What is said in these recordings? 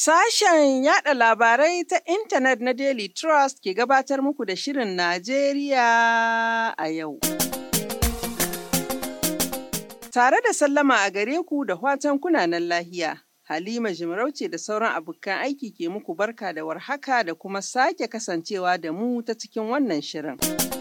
Sashen yada labarai ta intanet na Daily Trust ke gabatar muku da Shirin Najeriya a yau. Tare da sallama a gare ku da watan kunanan lahiya, Halima Jimarauce da sauran abokan aiki ke muku barka da warhaka da kuma sake kasancewa da mu ta cikin wannan shirin.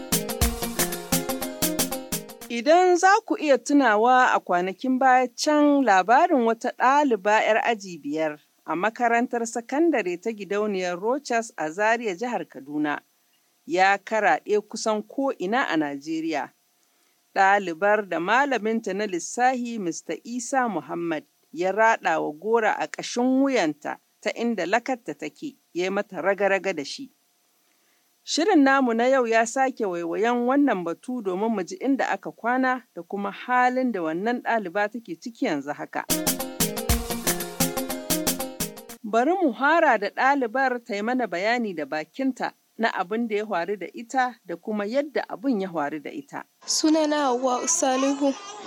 Idan za ku iya tunawa a kwanakin baya can labarin wata ɗaliba 'yar aji biyar a makarantar sakandare ta gidauniyar Rochas a Zaria jihar Kaduna ya karaɗe kusan ko'ina a Najeriya. Ɗalibar da malaminta na lissahi Mr. Isa Muhammad ya raɗa wa gora a ƙashin wuyanta ta inda lakarta take, ya mata raga-raga da shi. Shirin namu na yau ya sake waiwayen wannan batu domin mu ji inda aka kwana da kuma halin da wannan ɗaliba take ciki yanzu haka. Bari mu hara da ɗalibar ta yi mana bayani da bakinta na abin da ya faru da ita da kuma yadda abin ya faru da ita. Sunana Hauwa Salihu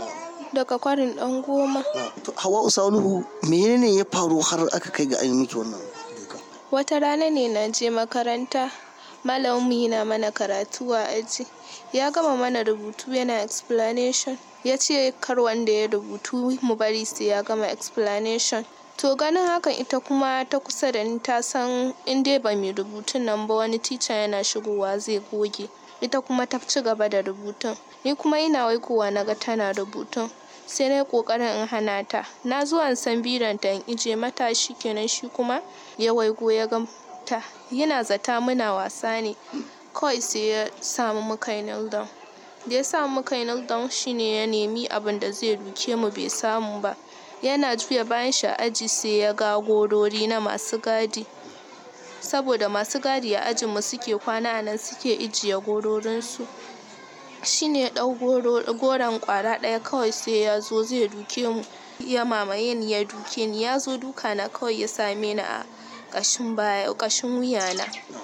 daga kwarin ɗan goma. Hawa Salihu menene ya faru har aka kai ga ainihin miki wannan duka? Wata rana ne na je makaranta malaminmu yana mana karatu a aji. Ya gama mana rubutu yana explanation. Ya ce kar wanda ya rubutu mu bari sai ya gama explanation. To ganin hakan ita kuma ta kusa da ni ta san in dai ba mai rubutun nan ba wani tica yana shigowa zai goge. Ita kuma ta ci gaba da rubutun. Ni kuma ina waigowa na ga tana rubutun. Sai na yi ƙoƙarin in hana ta. Na zo an san biranta in ije mata shi kenan shi kuma ya waigo ya ga ta. Yana zata muna wasa ne. Kawai sai ya samu muka yi kneel down. Da ya samu muka yi kneel down shine ya nemi abin da zai duke mu bai samu ba. Yana juya bayan shi a aji sai ya ga gorori na masu gadi. Saboda masu gadi a ajin mu suke kwana a nan suke ijiye gororinsu. Shine ya ɗau goron ƙwara ɗaya kawai sai ya zo zai duke mu. Ya mamaye ni ya duke ni. Ya zo duka na kawai ya same ni a ƙashin baya ƙashin wuya na.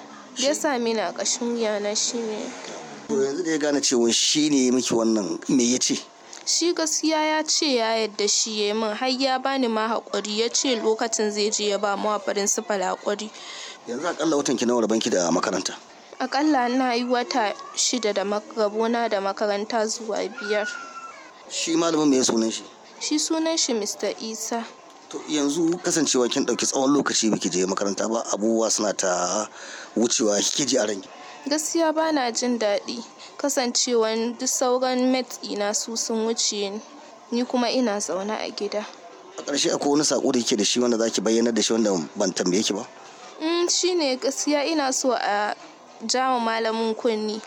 Ya same ni a ƙashin wuya na shine. To yanzu da ya gane cewa shi ne ya miki wannan me ya ce? Shi gaskiya ya ce ya yadda shi ya yi min har ya bani ma haƙuri ya ce lokacin zai je ya ba mu principal haƙuri. Yanzu akalla watan ki nawa rabanki da makaranta? Aƙalla na yi wata shida da rabona da makaranta zuwa biyar. Shi malamin me ya sunan shi? Shi sunan shi Mr. Isa. To yanzu kasancewa kin ɗauki tsawon lokaci baki je makaranta ba abubuwa suna ta wucewa kike ji a ranki. Gaskiya ba na jin daɗi kasancewan duk sauran mates ɗina su sun wuce ni. Ni kuma ina zaune a gida. A ƙarshe akwai wani saƙo da yake da shi wanda zaki bayyana da shi wanda ban tambaye ki ba? Mm, shi ne gaskiya ina so a jama malamin kunni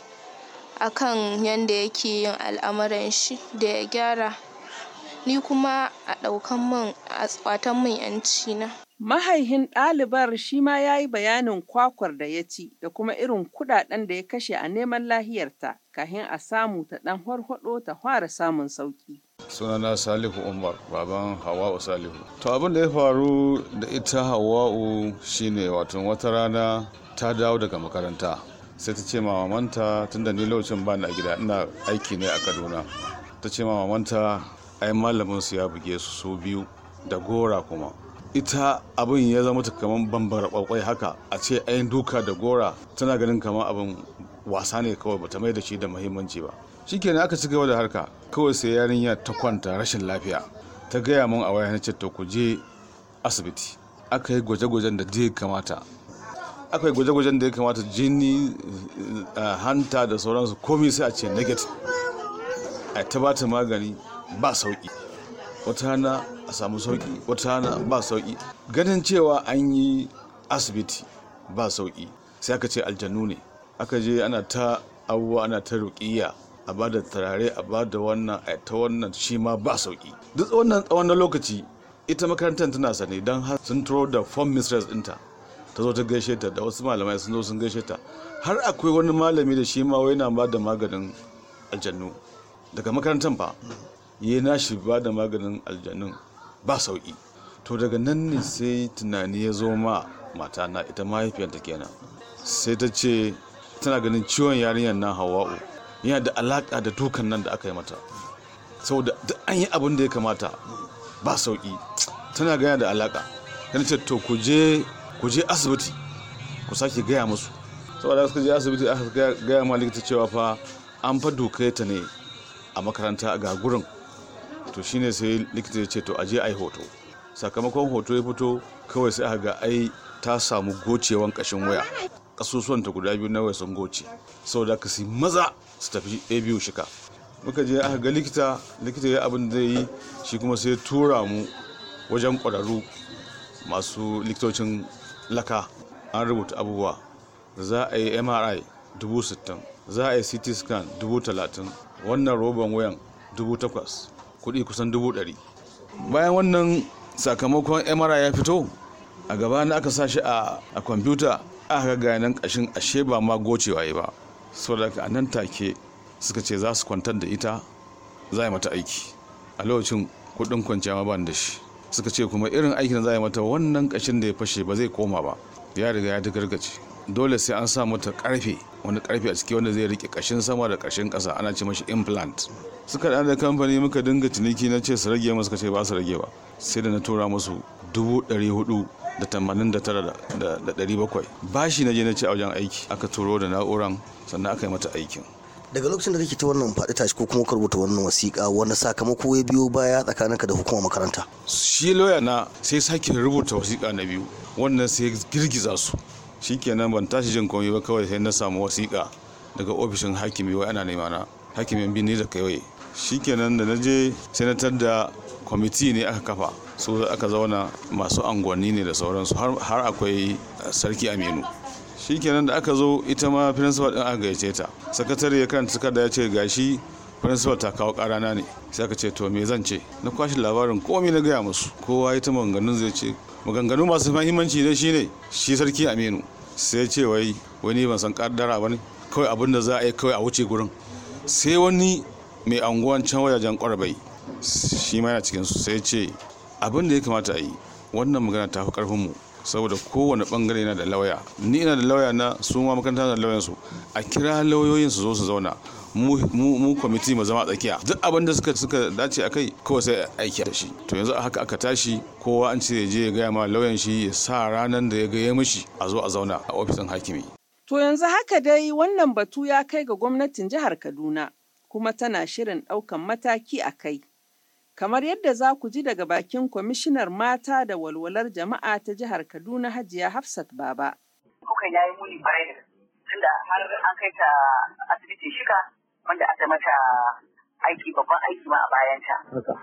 akan yanda yake yin al'amuran shi da ya gyara. Ni kuma a ɗaukan min a ƙwatan min 'yanci na. Mahaihin ɗalibar shi ma ya yi bayanin kwakwar da ya ci da kuma irin kuɗaɗen da ya kashe a neman lahiyarta kafin a samu ta ɗan harhaɗo ta fara samun sauƙi. sunana salihu umar baban hawa'u salihu to abin da ya faru da ita hawa'u shine wato wata rana ta dawo daga makaranta sai ta ce mamanta tunda ni lokacin ba a gida ina aiki ne a kaduna ta ce mamanta ai malamin su ya buge su su biyu da gora kuma ita abin ya zama ta kamar bambara kwakwai haka a ce ayin duka da gora tana ganin kamar abin wasa ne kawai bata mai da shi da muhimmanci ba shikenan aka ci gaba da harka kawai sai yarinya ta kwanta rashin lafiya ta gaya mun a waya na ce to ku je asibiti aka yi gwaje-gwajen da ya kamata aka yi gwaje-gwajen da ya kamata jini hanta da sauransu komai sai a ce negative a ta bata magani ba sauki wata hana a samu sauki wata hana ba sauki ganin cewa an yi asibiti ba sauki sai aka ce aljanu ne aka je ana ta abubuwa ana ta ruƙiyya a ba da turare a ba da wannan a ta wannan shi ma ba sauki duk wannan tsawon lokaci ita makarantar tana sane don har sun turo da form mistress ɗinta ta zo ta gaishe ta da wasu malamai sun zo sun gaishe ta har akwai wani malami da shi ma wai na ba da maganin aljannu daga makarantar fa yi nashi ba da maganin aljannun ba sauki to daga nan ne sai tunani ya zo ma matana ita mahaifiyarta kenan sai ta ce tana ganin ciwon yarinyar nan hawa'u yana da alaka da dukan nan da aka yi mata saboda duk an yi abin da ya kamata ba sauki tana gana da alaka yana ce to ku je ku je asibiti ku sake gaya musu saboda suka je asibiti aka gaya ma likita cewa fa an fa dokai ta ne a makaranta ga gurin to shine sai likita ya ce to aje ai hoto sakamakon hoto ya fito kawai sai aka ga ai ta samu gocewan kashin waya kasusuwan ta guda biyu na waya sun goce saboda ka si maza su tafi a biyu shika muka je aka ga likita likita ya abin da yi shi kuma sai tura mu wajen kwararru masu likitocin laka an rubuta abubuwa za a yi mri dubu sittin za a yi ct scan dubu talatin wannan roban wayan dubu takwas kudi kusan dubu ɗari bayan wannan sakamakon mri ya fito a gaba na aka sa shi a kwamfuta aka ga nan kashin ashe ba ma gocewa yi ba saboda a nan take suka ce za su kwantar da ita za a yi mata aiki a lokacin kudin kwanciya ma ban da shi suka ce kuma irin aikin za a yi mata wannan kashin da ya fashe ba zai koma ba ya riga ya gargace dole sai an sa mata karfe wani karfe a ciki wanda zai rike kashin sama da kashin kasa ana ce mashi implant suka da kamfani muka dinga ciniki na ce su rage masu suka ce ba su rage ba sai da na tura musu dubu ɗari hudu da tamanin da tara da ɗari bakwai bashi na je na ce a wajen aiki aka turo da na'uran sannan aka yi mata aikin daga lokacin da kake ta wannan faɗi tashi ko kuma ka rubuta wannan wasiƙa wani sakamako ya biyo baya tsakaninka da hukumar makaranta shi lauya na sai sake rubuta wasiƙa na biyu wannan sai girgiza su shikenan ban tashi jin komai ba kawai sai na samu wasiƙa daga ofishin hakimi wai ana nema na hakimin bini da kai shikenan da na je senatar da kwamiti ne aka kafa su aka zauna masu angonni ne da sauransu har akwai sarki aminu shikenan da aka zo ita ma principal din aka gayyace ta sakatare ya karanta takarda ya ce gashi principal ta kawo karana ne sai aka ce to me zan ce na kwashi labarin komai na gaya musu kowa ita maganganun zai ce maganganu masu mahimmanci ne shine shi sarki aminu sai ce wai wani ban san kaddara ba ne kawai abin da za a yi kawai a wuce gurin sai wani mai anguwan can wajajen kwarbai shi ma yana cikinsu sai ce abin da ya kamata a yi wannan magana ta fi karfinmu saboda kowane bangare yana da lauya ni ina da lauya na su ma makaranta da lauyan su a kira lauyoyin su zo su zauna mu kwamiti mu zama tsakiya duk abin da suka suka dace a kai kawai sai aiki da shi to yanzu a haka aka tashi kowa an ce je ya gaya ma lauyan shi ya sa ranar da ya gaya mishi a zo a zauna a ofishin hakimi To yanzu haka dai wannan batu ya kai ga gwamnatin jihar Kaduna kuma tana shirin ɗaukan mataki a kai. Kamar yadda za ku ji daga bakin kwamishinar mata da walwalar jama'a ta jihar Kaduna Hajiya Hafsat Baba. Kukan yayi muni kwarai da tunda har an kai ta asibitin shika wanda aka mata aiki babban aiki ma a bayanta.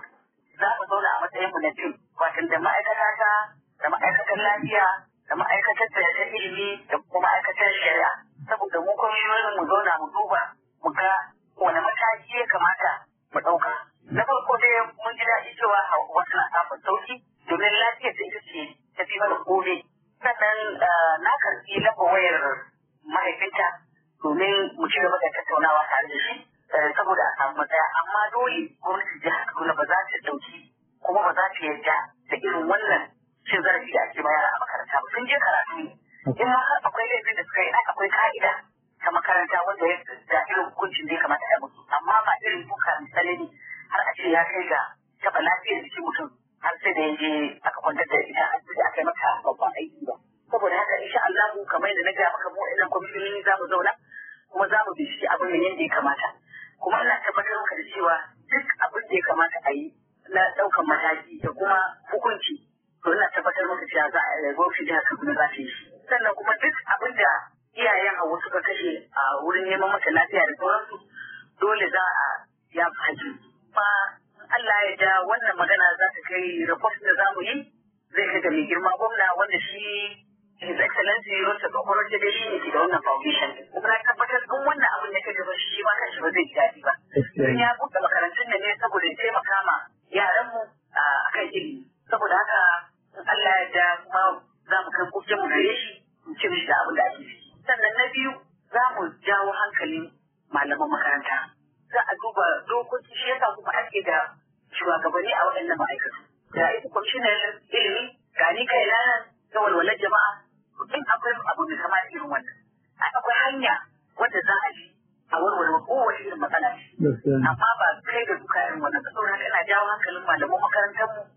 Za mu zauna a matsayin mu na tim, watan da ma'aikata ta da ma'aikatan lafiya da ma'aikatar da ta ilimi da kuma ma'aikatar shari'a saboda mu kwamishiyoyin mu zauna mu duba mu ga wani mataki ya kamata mu ɗauka. Na farko dai mun ji daɗi cewa wasu na samun sauki domin lafiyar ta ita ce ta fi mana kome. Sannan na karɓi lamba wayar mahaifinta domin mu ci gaba da tattaunawa tare da shi saboda a samu matsaya amma dole gwamnatin jihar Kaduna ba za ta ɗauki kuma ba za ta yarda da irin wannan cin zarafi da ake bayar a makaranta ba sun je karatu ne in ma har akwai laifin da suka yi ai akwai ka'ida ta makaranta wanda ya da irin hukuncin da ya kamata a musu amma ba irin duka misalai har a ce ya kai ga taɓa lafiyar jikin mutum har sai da ya je aka kwantar da ita asibiti aka yi mata babban aiki ba saboda haka insha Allah kamar yadda na ga maka mu idan kwamishinoni za mu zauna kuma za mu binciki abin da yadda ya kamata kuma ina tabbatar maka da cewa duk abin da ya kamata a yi na ɗaukan mataki da kuma hukunci to ina tabbatar maka cewa za a gwamnati jihar Kaduna za ta yi shi sannan kuma duk abin da iyayen Hauwa suka kashe a wurin neman mata lafiya da sauransu dole za a ya haƙi kuma Allah ya ja wannan magana za ta kai report da za mu yi zai kai ga mai girma gwamna wanda shi His Excellency Rosa Kokoro da shi ne ke da wannan foundation kuma na tabbatar in wannan abin da kai gaba shi ma kanshi ba zai ji daɗi ba. Don ya buɗe makarantun da ne saboda ya taimaka ma yaranmu a kan ilimi. Saboda haka Allah ya ja kuma za mu kai kokin mu gare shi mu ce mishi da abin da ake ciki. Sannan na biyu za mu jawo hankalin malaman makaranta. Za a duba dokoki shi yasa kuma ake da shugabanni a waɗannan ma'aikatu. Da ita kwamishinan ilimi ga ni kai na ga walwalar jama'a in akwai abu da kama irin wannan. Akwai hanya wanda za a bi a warware kowace irin matsala ce. Amma ba kai da duka irin wannan. Saboda haka ina jawo hankalin malaman makarantar mu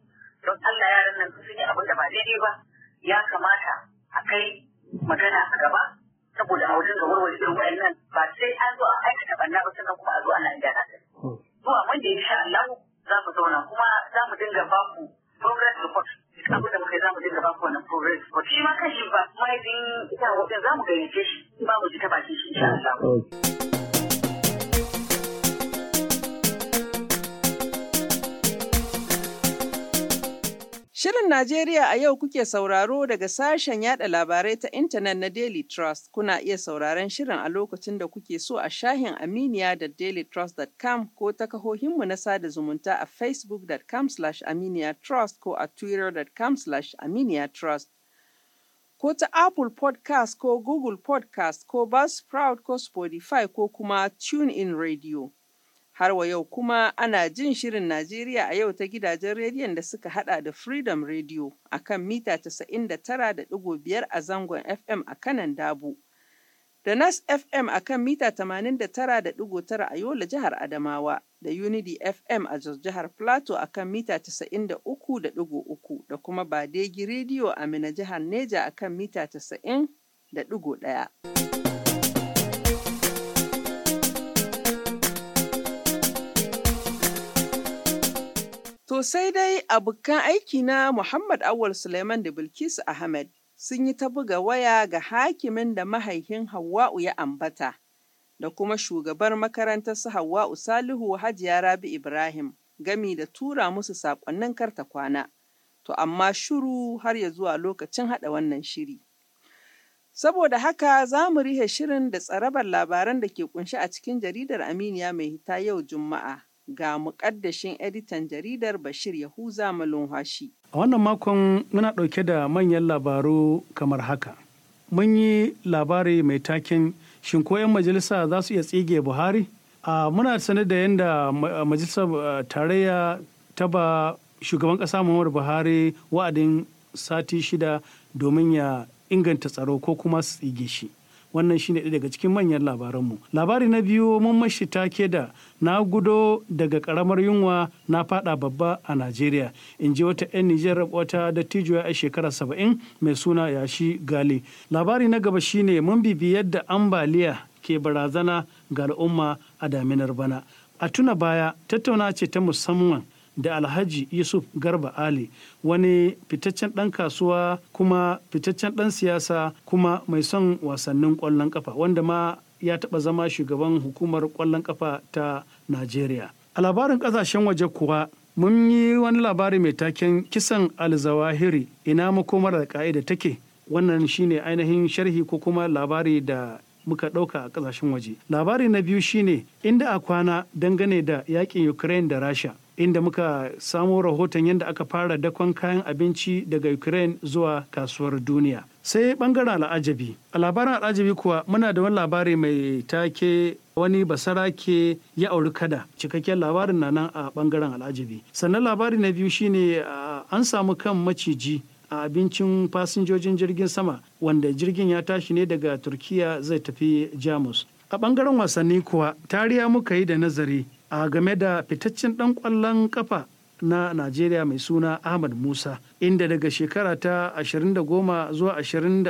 don Allah yaran nan sun yi abin da ba daidai ba ya kamata a kai magana a gaba saboda a wajen ga warware irin wa'annan ba sai an zo an aikata banna ba sannan kuma a zo ana gyara ta. Zuwa wanda ya sha Allah za mu zauna kuma za mu dinga ba ku progress report duk abin da muka yi za mu dinga ba ku wannan progress report shi ma kan shi ba mahaifin ita wajen za mu gayyace shi ba mu ji ta bakin shi insha Allah. Shirin Najeriya a yau kuke sauraro daga sashen yada labarai ta intanet na Daily Trust. Kuna iya sauraron shirin a lokacin da kuke so a shahin Aminiya da dailytrust.com ko ta kahohinmu na sada zumunta a facebook.com aminiyatrust ko a twitter.com aminiyatrust. Ko ta Apple podcast ko Google podcast ko Buzzsprout ko Spotify ko kuma TuneIn Radio. Har wa yau kuma ana jin shirin Najeriya a yau ta gidajen rediyon da suka hada da Freedom Radio a kan mita 99.5 a zangon FM a kanan Dabo, da Nas FM a kan mita 89.9 a Yola jihar Adamawa, da Unity FM a Jos jihar Plateau a kan mita 93.3 da kuma Badegi Radio a Mina jihar Neja a kan mita 90.1. To sai dai abokan aiki na Muhammad Awal Suleiman da Bilkisu Ahmed sun yi ta buga waya ga hakimin da mahaihin Hawwa'u ya ambata da kuma shugabar makarantar su Hawwa'u Salihu Hajiya Rabi Ibrahim gami da tura musu saƙonnin karta kwana. To amma shuru har ya zuwa lokacin haɗa wannan shiri. Saboda haka za mu rihe shirin da tsarabar labaran da ke kunshi a cikin jaridar Aminiya mai hita yau Juma'a. ga muƙaddashin editan jaridar Bashir Yahuza Malumhashi. A wannan makon muna ɗauke da manyan labaru kamar haka. Mun yi labari mai taken shin ko 'yan majalisa za su iya tsige Buhari? A muna sane da yadda majalisar tarayya ta ba shugaban ƙasa Muhammadu Buhari wa'adin sati shida domin ya inganta tsaro ko kuma su tsige shi. wannan shine ɗaya daga cikin manyan labaranmu labari na biyu mun mashi take da na gudo daga karamar yunwa na fada babba a najeriya in ji wata 'yan nijar wata dattijuwa a shekara saba'in mai suna yashi gali labari na gaba shine mun bibi yadda ambaliya ke barazana ga al'umma a daminar bana a tuna baya tattauna ce ta musamman da alhaji yusuf garba ali wani fitaccen ɗan kasuwa kuma fitaccen ɗan siyasa kuma mai son wasannin ƙwallon ƙafa wanda ma ya taɓa zama shugaban hukumar ƙwallon ƙafa ta najeriya a labarin ƙasashen waje kuwa mun yi wani labari mai taken kisan alzawahiri ina makomar da ka'ida take wannan shine ainihin sharhi ko kuma labari da muka ɗauka a ƙasashen waje labari na biyu shine inda a kwana dangane da yakin ukraine da rasha inda muka samo rahoton yadda aka fara dakon kayan abinci daga ukraine zuwa kasuwar duniya sai bangaren al'ajabi a labarin al'ajabi kuwa muna da wani labari mai take wani basarake ya auri kada cikakken labarin na nan a bangaren al'ajabi sannan labari na biyu shine an samu kan maciji a abincin fasinjojin jirgin sama wanda jirgin ya tashi ne daga turkiya zai tafi jamus a bangaren wasanni kuwa tariya muka yi da nazari a game da fitaccen dan kwallon kafa na najeriya mai suna ahmad musa inda daga shekara ta 2010 zuwa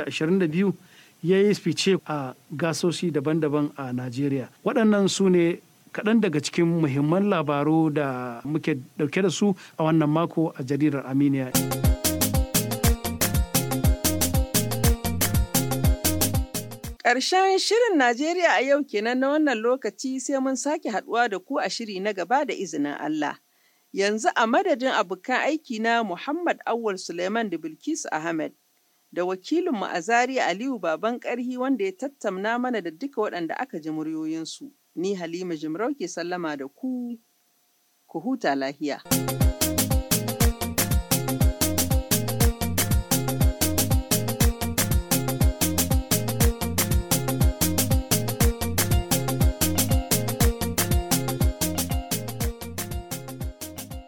2022 ya yi fice a gasoshi daban-daban a najeriya waɗannan su ne kaɗan daga cikin muhimman labaru da muke ɗauke da su a wannan mako a jaridar aminiya. Ƙarshen shirin Najeriya a yau kenan na wannan lokaci sai mun sake haɗuwa da ku a shiri na gaba da izinin Allah. Yanzu a madadin abokan aiki na Muhammad Awul Suleiman da Bilkisu Ahmed da wakilinmu a Zaria Aliyu Baban Ƙarhi wanda ya tattauna mana da duka waɗanda aka ji muryoyinsu. Ni Halima Jimarau ke sallama da ku, ku huta lahiya.